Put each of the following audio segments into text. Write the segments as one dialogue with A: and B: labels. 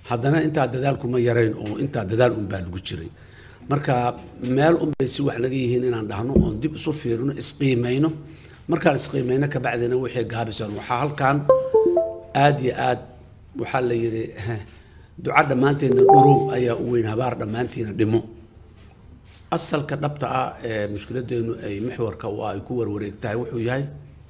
A: haddana intaa dadaalkuma yarayn oo intaa dadaal unbaa lagu jiray marka meel unbay si wax naga yihiin inaan dhahno oon dib isu fiirino isqiimayno markaan isqiimayno kabacdina wixii gaabisan waxaa halkan aad iyo aad waxaa la yidhi duca dhammaanteedna dhurow ayaa u weyn habaar dhammaantiina dhimo asalka dhabta ah ee mushkiladeenu ay maxwarka u ah ay ku warwareegtahay wuxuu yahay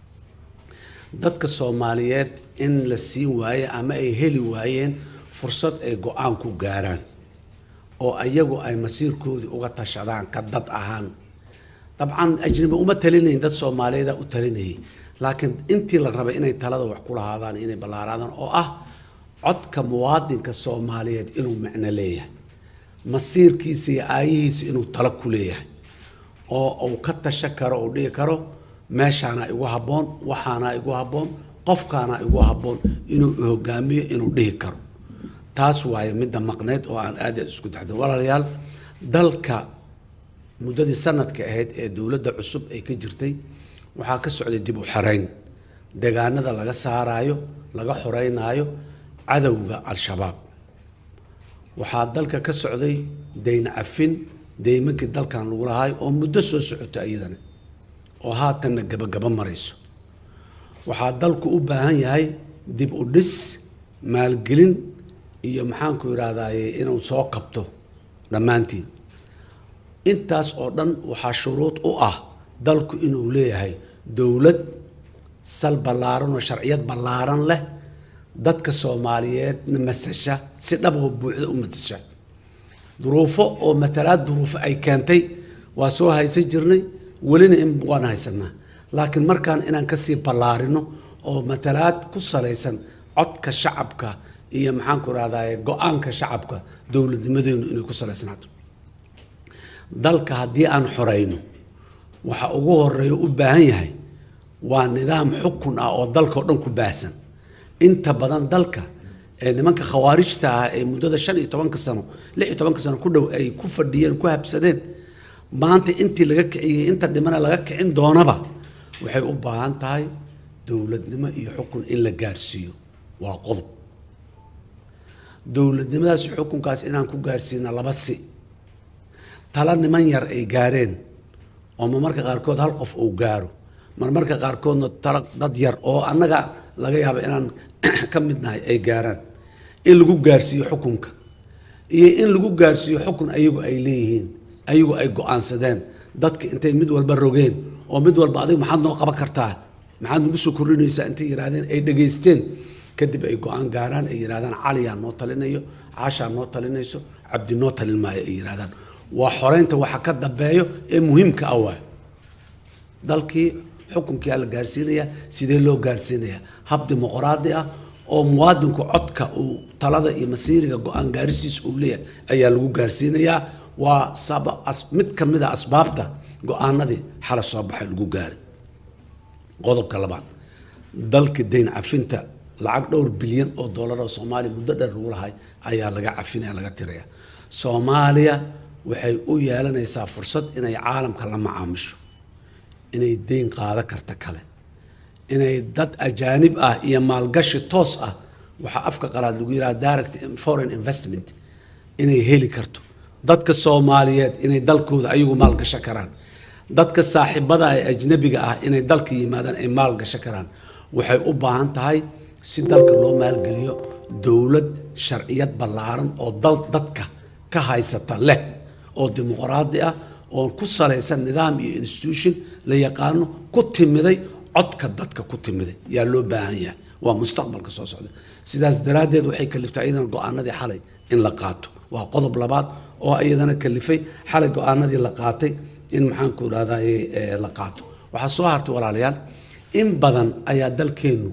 A: dadka soomaaliyeed in la siin waaye ama ay heli waayeen fursad ay go-aan ku gaaraan oo ayagu ay masiirkoodii uga tashadaan ka dad ahaan dabcan ajnabi uma talinayn dad soomaaliyeeda u talinayay laakiin intii la rabay inay talada wax ku lahaadaan inay ballaaraadaan oo ah codka muwaadinka soomaaliyeed inuu macno leeyahay masiirkiisa iyo aayihiisa inuu talo ku leeyahay oo uu ka tasha karo uu dhihi karo meeshaana igu habboon waxaana igu habboon qofkaana igu habboon inuu hogaamiyo inuu dhihi karo taas waaye midda maqneyd oo aan aad isku daxdo walaalayaal dalka muddadii sanadka ahayd ee dowladda cusub ay ka jirtay waxaa ka socday dib u xarayn deegaanada laga saaraayo laga xoreynaayo cadowga al-shabaab waxaa dalka ka socday dayn cafin deymankii dalkan lagu lahaay oo muddo soo socota iyadana oo haatanna gabagaba marayso waxaa dalku u baahan yahay dib u dhis maalgelin iyo maxaanku idhaahdaye inuu soo kabto dhammaantiin intaas oo dhan waxaa shuruud u ah dalku inuu leeyahay dowlad sal ballaaran oo sharciyad ballaaran leh dadka soomaaliyeedna masasha si dhab oo buuxda u matasha duruufo oo matalaad duruufo ay keentay waa soo haysan jirnay welina in waan haysanaa laakiin markaan inaan kasii ballaarino oo matalaad ku salaysan codka shacabka iyo maxaanku rahdaye go-aanka shacabka dowladnimadeenu inay ku salaysnaato dalka haddii aan xoreyno waxa ugu horeeya u baahan yahay waa nidaam xukun ah oo dalkao dhan ku baahsan inta badan dalka ee nimanka khawaarijta ah ee muddada shan iyo tobanka sano lix iyo tobanka sano ku dhow ay ku fadhiyeen ku habsadeen maanta intii laga kiciyey inta dhimana laga kicin doonaba waxay u baahan tahay dowladnimo iyo xukun in la gaarsiiyo waa qodob dowladnimadaas xukunkaas inaan ku gaarsiina laba si tala niman yar ay gaareen oo marmarka qaarkood hal qof uu gaaro marmarka qaarkoodna tala dad yar oo annaga laga yaaba inaan ka mid nahay ay gaaraan in lagu gaarsiiyo xukunka iyo in lagu gaarsiiyo xukun ayagu ay leeyihiin ayagu ay go-aansadeen dadka intay mid walba rogeen oo mid walba adiga maxaad noo qaban kartaa maxaad nagu soo kordhinaysaa intay yidhahdeen ay dhegaysteen kadib ay go-aan gaaraan ay yidhahdaan caliyaa noo talinayo caashaa noo talinayso cabdi noo talin maayo ay yidhahdaan waa xoreynta waxa ka dambeeyo ee muhiimka ah waay dalkii xukunkia la gaarsiinayaa sidee loo gaarsiinayaa hab dimuqraadi ah oo muwaadinku codka uu talada iyo masiiriga go-aan gaarisiisa uu leeyahay ayaa lagu gaarsiinayaa waa saba mid ka mid a asbaabta go-aanadii xala soo baxay lagu gaaray qodobka labaad dalka dayn cafinta lacag dhowr bilyan oo dollar oo soomaaliya muddo dheer lagu lahay ayaa laga cafinaya laga tiraya soomaaliya waxay u yeelanaysaa fursad inay caalamka la macaamisho inay deyn qaado karta kale inay dad ajaanib ah iyo maalgashi toos ah waxaa afka qalaad lagu yidhaha direct foreign investment inay heli karto dadka soomaaliyeed inay dalkooda ayagu maalgasho karaan dadka saaxiibada ee ajnabiga ah inay dalka yimaadaan ay maalgasho karaan waxay u baahan tahay si dalka loo maalgeliyo dowlad sharciyad ballaaran oo dal dadka ka haysata leh oo dimuqraadi ah oo ku salaysan nidaam iyo institution la yaqaano ku timiday codka dadka ku timiday yaa loo baahan yahay waa mustaqbalka soo socda sidaas daraaddeed waxay kaliftay iyadana go-aanadii xalay in la qaato waa qodob labaad oo iyadana kalifay xalay go-aanadii la qaatay in maxaanku idhahdaye la qaato waxaa soo hartay walaalayaal in badan ayaa dalkeennu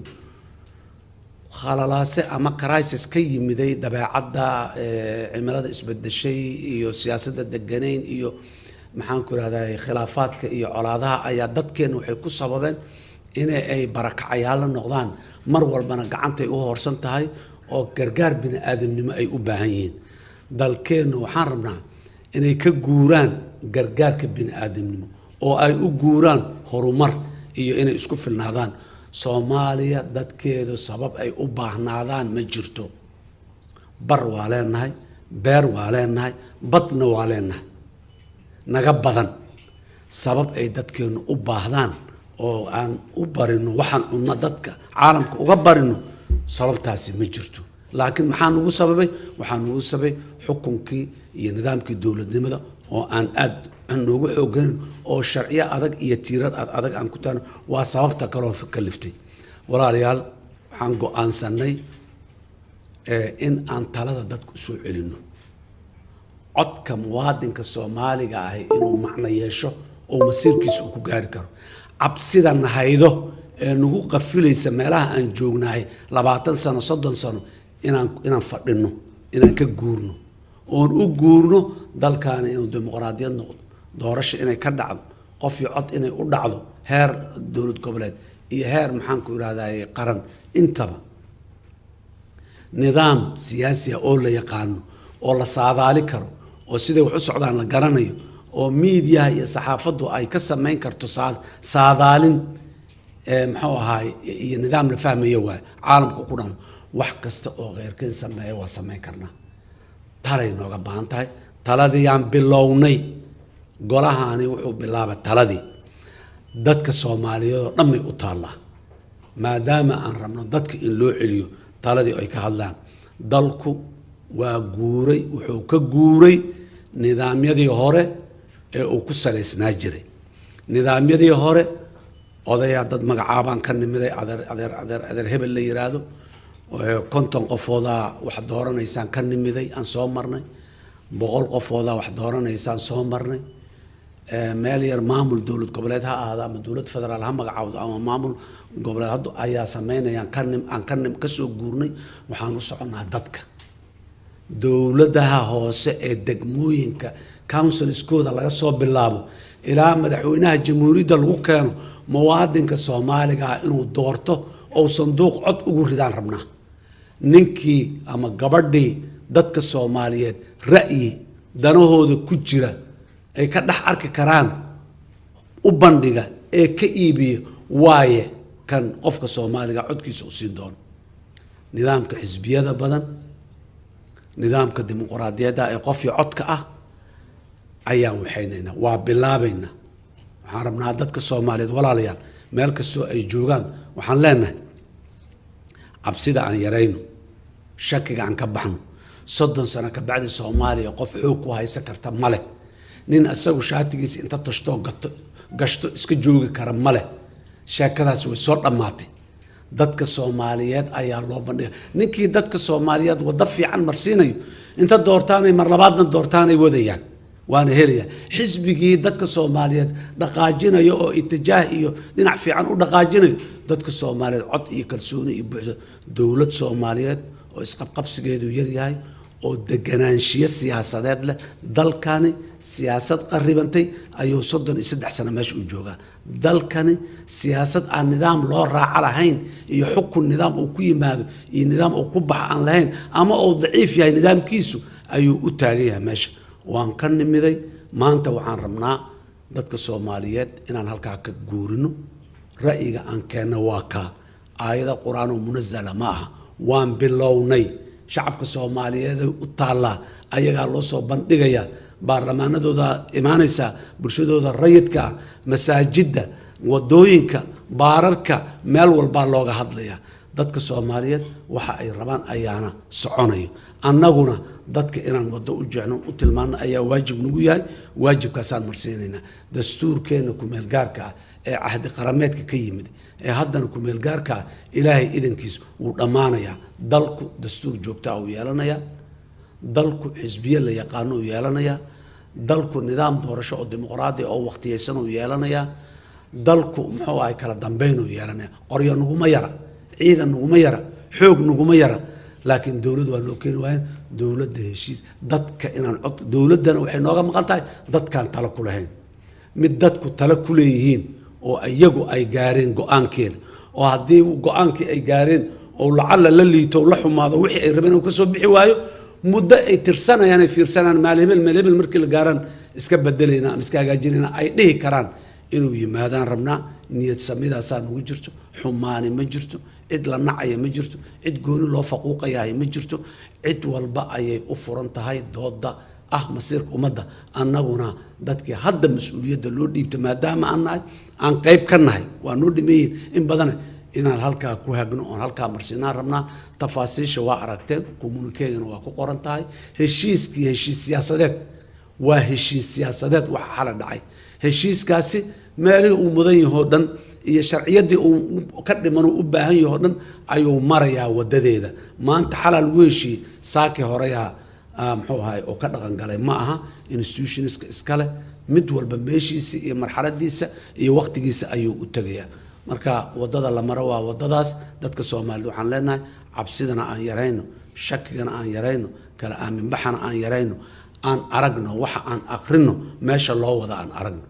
A: khalalaase ama crisis ka yimiday dabeecadda cimilada isbedeshay iyo siyaasadda deganayn iyo maxaanku idhahdaye khilaafaadka iyo colaadaha ayaa dadkeenna waxay ku sababeen in ay barakacayaalla noqdaan mar walbana gacantay u hoorsan tahay oo gargaar bini aadamnimo ay u baahan yihiin dalkeennu waxaan rabnaa inay ka guuraan gargaarka bini aadamnimo oo ay u guuraan horumar iyo inay isku filnaadaan soomaaliya dadkeedu sabab ay u baahnaadaan ma jirto bar waa leenahay beer waa leenahay badna waa leenahay naga badan sabab ay dadkeennu u baahdaan oo aan u barino waxaan cunno dadka caalamka uga barino sababtaasi ma jirto laakiin maxaa nugu sababay waxaa nugu sababay xukunkii iyo nidaamkii dowladnimada oo aan aada noogu xoogayn oo sharciyo adag iyo tiirar adag aan ku taano waa sababta kaloo ka liftay walaalayaal waxaan go-aansanay in aan talada dadku usoo celinno codka muwaadinka soomaaliga ahi inuu macno yeesho oo masiirkiisa uu ku gaari karo cabsida nahaydo ee nagu qafilaysa meelaha aan joognahay labaatan sano soddon sano inaan inaan fadhino inaan ka guurno oon u guurno dalkaani inuu dimuqraadiyad noqdo doorasho inay ka dhacdo qof iyo cod inay u dhacdo heer dowlad goboleed iyo heer maxaanku irahdaye qaran intaba nidaam siyaasi ah oo la yaqaano oo la saadaali karo oo siday wax u socdaan la garanayo oo miidiyaha iyo saxaafaddu ay ka samayn karto saadaalin muxuu ahaay iyo nidaam la fahmaya waay caalamka ku dhamo wax kasta oo kheyrkeen sameeya waa samayn karnaa talay nooga baahan tahay taladiiyaan bilownay golahaani wuxuu bilaabay taladii dadka soomaaliyeed oo dhan bay u taallaa maadaama aan rabno dadka in loo celiyo taladii ay ka hadlaan dalku waa guuray wuxuu ka guuray nidaamyadii hore ee uu ku salaysnaa jiray nidaamyadii hore odayaa dad magacaabaan ka nimiday adeer adeer adeer adeer hebel la yiraahdo konton qofoodaa wax dooranaysaan ka nimiday aan soo marnay boqol qofoodaa wax dooranaysaan soo marnay meel yar maamul dowlad goboleed ha ahaado ama dowlad federaal ha magacaawdo ama maamul goboleed hadda ayaa sameynayaan ka nim aan ka nim kasoo guurnay waxaan u soconnaa dadka dowladaha hoose ee degmooyinka counsilskooda laga soo bilaabo ilaa madaxweynaha jamhuuriyadda lagu keeno muwaadinka soomaaliga ah inuu doorto ou sanduuq cod ugu ridaan rabnaa ninkii ama gabadhii dadka soomaaliyeed ra'yi danahooda ku jira ay ka dhex arki karaan u bandhiga ee ka iibiya waaye kan qofka soomaaliga codkiisa u siin doono nidaamka xisbiyada badan nidaamka dimuquraadiyadda ee qofii codka ah ayaan waxaynaynaa waa bilaabaynaa waxaan rabnaa dadka soomaaliyeed walaalayaal meel kastoo ay joogaan waxaan leenahay cabsida aan yarayno shakiga aan ka baxno soddon sano ka bacdi soomaaliya qof xoog ku haysan karta ma leh nin isagu shaatigiisa inta tashtoo gato gashto iska joogi kara ma leh sheekadaas way soo dhammaatay dadka soomaaliyeed ayaa loo bandhiga ninkii dadka soomaaliyeed waddo fiican marsiinayo inta doortaanay mar labaadna doortaanay wadayaan waana helaya xisbigii dadka soomaaliyeed dhaqaajinayo oo itijaah iyo dhinac fiican u dhaqaajinayo dadka soomaaliyeed cod iyo kalsooni iyo buuxda dowlad soomaaliyeed oo isqabqabsigeedu yaryahay oo deganaanshiyo siyaasadeed leh dalkani siyaasad qaribantay ayuu soddon iyo saddex sano meesha u joogaa dalkani siyaasad aan nidaam loo raaco lahayn iyo xukun nidaam uu ku yimaado iyo nidaam uu ku bax aan lahayn ama uu daciif yahay nidaamkiisu ayuu u taagan yahay meesha waan ka nimiday maanta waxaan rabnaa dadka soomaaliyeed inaan halkaa ka guurino ra'yiga aan keenno waa kaa aayada qur-aan oo munazala ma aha waan bilownay shacabka soomaaliyeed u taallaa ayagaa loo soo bandhigayaa baarlamaanadooda imaanaysaa bulshadooda rayidka ah masaajidda wadooyinka baararka meel walbaa looga hadlayaa dadka soomaaliyeed waxa ay rabaan ayaana soconayo annaguna dadka inaan waddo u jecno u tilmaano ayaa waajib nagu yahay waajibkaasaan marsiinaynaa dastuurkeenna kumeelgaarka ah ee cahdi qarameedka ka yimid ee haddana kumeelgaarka ah ilaahay idankiis wuu dhammaanayaa dalku dastuur joogtaa uu yeelanayaa dalku xisbiye la yaqaano uu yeelanayaa dalku nidaam doorasho oo dimuqraadi oo waqtiyeysan uu yeelanayaa dalku muxuu ahay kala dambeyn uu yeelanaya qoryo naguma yara ciidan naguma yara xoog naguma yara laakiin dowlad waa loo keeni waayeen dowladda heshiis dadka inaan cod dowladdana waxay nooga maqan tahay dadkaan talo ku lahayn mid dadku talo ku leeyihiin oo iyagu ay gaareen go-aankeeda oo haddii go-aankii ay gaareen oo lacalla la liito la xumaado wixii ay rabeen uu ka soo bixi waayo muddo ay tirsanayaan ay fiirsanayaan maal hebel meel hebel markii la gaaraan iska bedelayna ama iska hagaajinayna ay dhihi karaan inuu yimaadaan rabnaa niyad samidaasaa nagu jirto xumaani ma jirto cid la nacaya ma jirto cid gooni loo faquuqayahay ma jirto cid walba ayay u furan tahay dooda ah masiirka ummadda annaguna dadkii hadda mas-uuliyadda loo dhiibta maadaama aan nahay aan qayb ka nahay waa noo dhimeeyin in badana inaan halkaa ku hagno oon halkaa marsinaan rabnaa tafaasiisha waa aragteen kommunikeegana waa ku qoran tahay heshiiskii heshiis siyaasadeed waa heshiis siyaasadeed waxa xala dhacay heshiiskaasi meelihii uu mudan yahoo dhan iyo sharciyaddii uu ka dhiman uu u baahan yahoo dhan ayuu marayaa wadadeeda maanta xalaa lagu heshiiyey saakii horeyaa muxuu ahay oo ka dhaqan galay ma aha institutionska iskale mid walba meeshiisa iyo marxaladiisa iyo waqtigiisa ayuu u tegayaa marka wadada la maro waa wadadaas dadka soomaalida waxaan leenahay cabsidana aan yarayno shakigana aan yarayno kala aaminbaxana aan yarayno aan aragno waxa aan akrino meesha loo wada aan aragno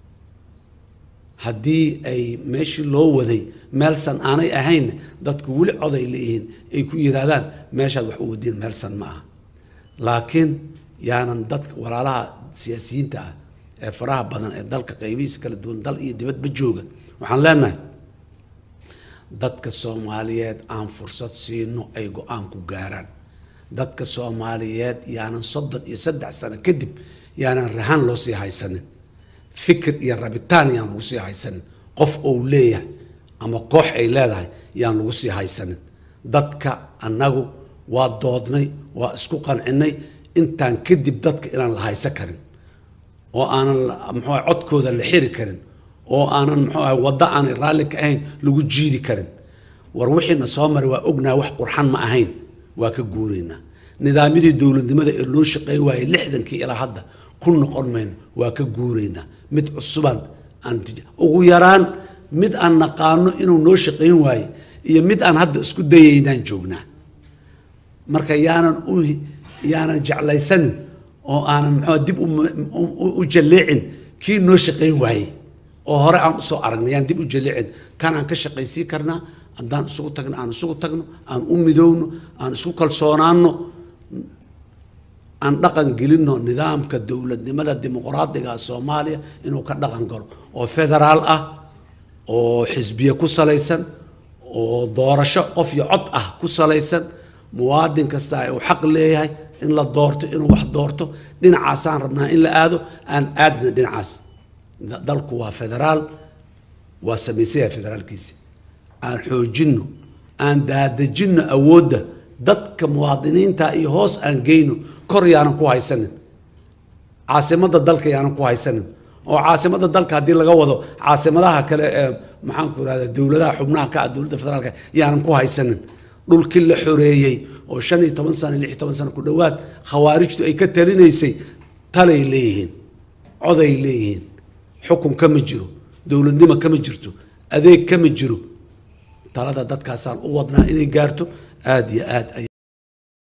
A: haddii ay meeshii loo waday meelsan aanay ahayn dadku weli coday leeyihiin ay ku yidhaahdaan meeshaad wax u wadiin meelsan ma aha laakiin yaanan dadka walaalaha siyaasiyiinta ah ee faraha badan ee dalka qaybihiisa kala duwan dal iyo dibadba jooga waxaan leenahay dadka soomaaliyeed aan fursad siino ay go-aan ku gaaraan dadka soomaaliyeed yaanan soddon iyo saddex sano kadib yaanan rahan loo sii haysanin fikir iyo rabitaan yaan lagu sii haysanin qof ou leeyahay ama koox ay leedahay yaan lagu sii haysanin dadka annagu waa doodnay waa isku qancinay intaan kadib dadka inaan la haysan karin oo aanan muxuu codkooda la xiri karin oo aanan muxuu ahay waddo aanay raalli ka ahayn lagu jiidi karin war wixiina soo maray waa ognaha wax qurxan ma ahayn waa ka guuraynaa nidaamyadii dowladnimada ee loo shaqeey waayey lixdankii ilaa hadda ku noqon mayno waa ka guuraynaa mid cusubaan aan ugu yaraan mid aan naqaano inuu noo shaqayn waaye iyo mid aan hadda isku dayaynaan joognaa marka yaanan u yaanan jeclaysanin oo aanan muxuu dib u jalleecin kii noo shaqayn waayey oo hore aan usoo aragnay yaan dib u jalleecin kanaan ka shaqaysii karnaa haddaan isugu tagno aan isugu tagno aan u midowno aan isku kalsoonaano aan dhaqan gelinno nidaamka dowladnimada dimuqraadiga soomaaliya inuu ka dhaqan galo oo federaal ah oo xisbiye ku salaysan oo doorasho qof iyo cod ah ku salaysan muwaadin kasta uu xaq leeyahay in la doorto inuu wax doorto dhinacaasaan rabnaa in la aado aan aadna dhinacaas dalku waa federaal waa samaysaya federaalkiisi aan xoojinno aan daadejinno awoodda dadka muwaadiniinta iyo hoos aan geyno kor yaanan ku haysanin caasimadda dalka yaanan ku haysanin oo caasimadda dalka haddii laga wado caasimadaha kale ee maxaanku irahda dowladaha xubnaha ka ah dowladda federaalka yaanan ku haysanin dhulkii la xoreeyey oo shan iyo toban sano lix iyo toban sano ku dhowaad khawaarijtu ay ka talinaysay talay leeyihiin coday leeyihiin xukun kama jiro dowladnimo kama jirto adeeg kama jiro talada dadkaasaan u wadnaa inay gaarto aada iyo aad